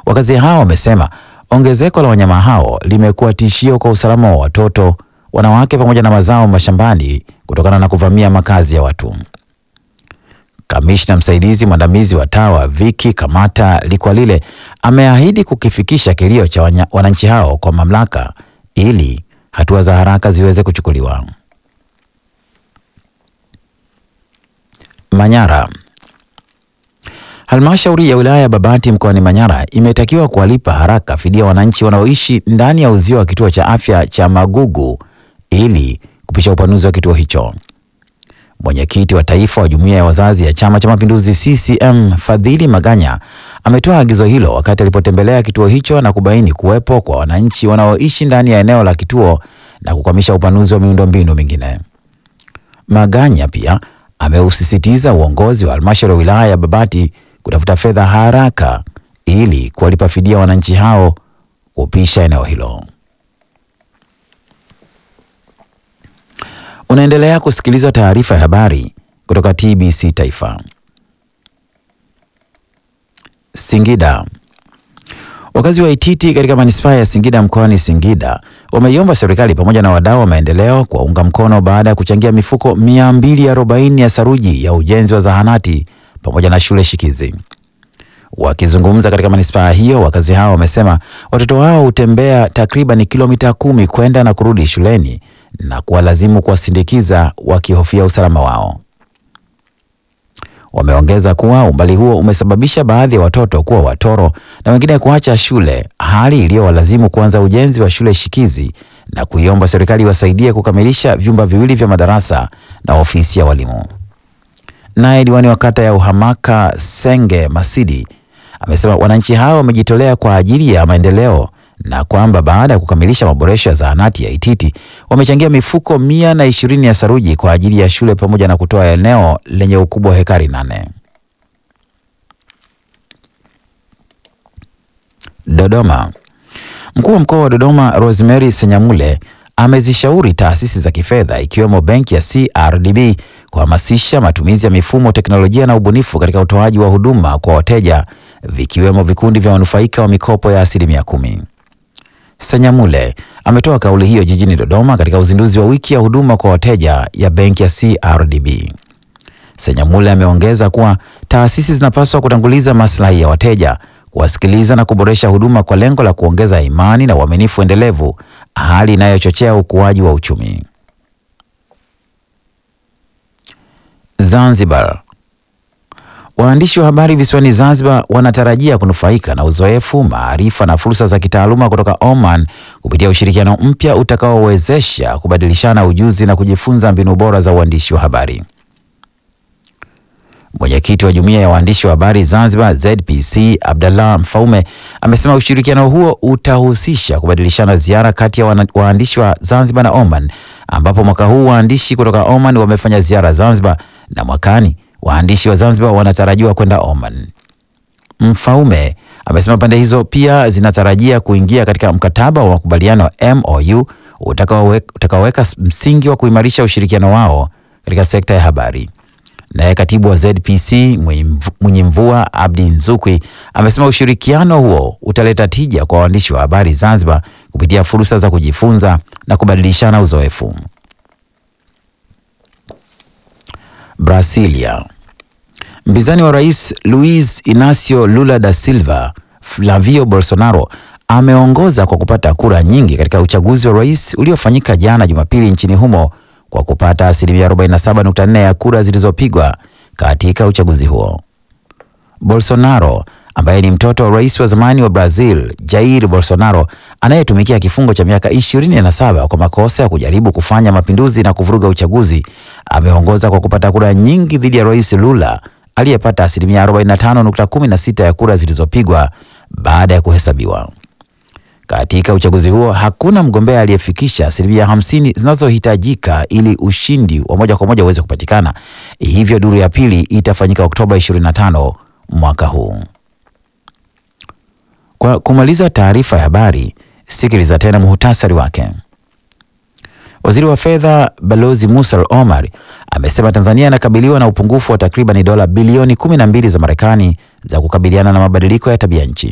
Wakazi hao wamesema ongezeko la wanyama hao limekuwa tishio kwa usalama wa watoto, wanawake pamoja na mazao mashambani kutokana na kuvamia makazi ya watu. Kamishna msaidizi mwandamizi wa TAWA Viki Kamata Likwalile ameahidi kukifikisha kilio cha wanya- wananchi hao kwa mamlaka ili hatua za haraka ziweze kuchukuliwa. Manyara. Halmashauri ya wilaya ya Babati mkoani Manyara imetakiwa kuwalipa haraka fidia wananchi wanaoishi ndani ya uzio wa kituo cha afya cha Magugu ili kupisha upanuzi wa kituo hicho. Mwenyekiti wa taifa wa jumuiya ya wazazi ya Chama cha Mapinduzi CCM Fadhili Maganya ametoa agizo hilo wakati alipotembelea kituo hicho na kubaini kuwepo kwa wananchi wanaoishi ndani ya eneo la kituo na kukwamisha upanuzi wa miundombinu mingine. Maganya pia ameusisitiza uongozi wa halmashauri ya wilaya ya Babati kutafuta fedha haraka ili kuwalipa fidia wananchi hao kupisha eneo hilo. Unaendelea kusikiliza taarifa ya habari kutoka TBC Taifa. Singida. Wakazi wa Ititi katika manispaa ya Singida mkoani Singida wameiomba serikali pamoja na wadau wa maendeleo kuwaunga mkono baada ya kuchangia mifuko 240 ya saruji ya ujenzi wa zahanati pamoja na shule shikizi. Wakizungumza katika manispaa hiyo, wakazi hao wamesema watoto wao hutembea takriban kilomita kumi kwenda na kurudi shuleni na kuwalazimu kuwasindikiza wakihofia usalama wao. Wameongeza kuwa umbali huo umesababisha baadhi ya watoto kuwa watoro na wengine kuacha shule, hali iliyowalazimu kuanza ujenzi wa shule shikizi na kuiomba serikali iwasaidie kukamilisha vyumba viwili vya madarasa na ofisi ya walimu. Naye diwani wa kata ya Uhamaka Senge Masidi amesema wananchi hao wamejitolea kwa ajili ya maendeleo na kwamba baada ya kukamilisha maboresho ya zahanati ya Ititi wamechangia mifuko mia na ishirini ya saruji kwa ajili ya shule pamoja na kutoa eneo lenye ukubwa wa hekari nane. Dodoma. Mkuu wa mkoa wa Dodoma Rosemary Senyamule amezishauri taasisi za kifedha ikiwemo benki ya CRDB kuhamasisha matumizi ya mifumo, teknolojia na ubunifu katika utoaji wa huduma kwa wateja vikiwemo vikundi vya wanufaika wa mikopo ya asilimia kumi. Senyamule ametoa kauli hiyo jijini Dodoma katika uzinduzi wa wiki ya huduma kwa wateja ya benki ya CRDB. Senyamule ameongeza kuwa taasisi zinapaswa kutanguliza maslahi ya wateja, kuwasikiliza na kuboresha huduma kwa lengo la kuongeza imani na uaminifu endelevu, hali inayochochea ukuaji wa uchumi. Zanzibar. Waandishi wa habari visiwani Zanzibar wanatarajia kunufaika na uzoefu, maarifa na fursa za kitaaluma kutoka Oman kupitia ushirikiano mpya utakaowezesha kubadilishana ujuzi na kujifunza mbinu bora za uandishi wa habari. Mwenyekiti wa jumuiya ya waandishi wa habari Zanzibar ZPC Abdallah Mfaume amesema ushirikiano huo utahusisha kubadilishana ziara kati ya wana- waandishi wa Zanzibar na Oman, ambapo mwaka huu waandishi kutoka Oman wamefanya ziara Zanzibar na mwakani waandishi wa Zanzibar wanatarajiwa kwenda Oman. Mfaume amesema pande hizo pia zinatarajia kuingia katika mkataba wa makubaliano MOU utakaowe- utakaoweka msingi wa kuimarisha ushirikiano wao katika sekta ya habari. Naye katibu wa ZPC Mwenyemvua Abdi Nzukwi amesema ushirikiano huo utaleta tija kwa waandishi wa habari Zanzibar kupitia fursa za kujifunza na kubadilishana uzoefu. Brasilia. Mpinzani wa rais Luiz Inacio Lula da Silva, Flavio Bolsonaro ameongoza kwa kupata kura nyingi katika uchaguzi wa rais uliofanyika jana Jumapili nchini humo kwa kupata asilimia 47.4 ya kura zilizopigwa katika uchaguzi huo. Bolsonaro ambaye ni mtoto wa rais wa zamani wa Brazil Jair Bolsonaro anayetumikia kifungo cha miaka 27 kwa makosa ya kujaribu kufanya mapinduzi na kuvuruga uchaguzi ameongoza kwa kupata kura nyingi dhidi ya rais Lula aliyepata asilimia 45.16 ya kura zilizopigwa baada ya kuhesabiwa. Katika uchaguzi huo hakuna mgombea aliyefikisha asilimia hamsini zinazohitajika ili ushindi wa moja kwa moja uweze kupatikana. Hivyo duru ya pili itafanyika Oktoba 25 mwaka huu. Kwa kumaliza taarifa ya habari, sikiliza tena muhutasari wake. Waziri wa fedha Balozi Musa Omar amesema Tanzania inakabiliwa na upungufu wa takriban dola bilioni 12 za Marekani za kukabiliana na mabadiliko ya tabia nchi.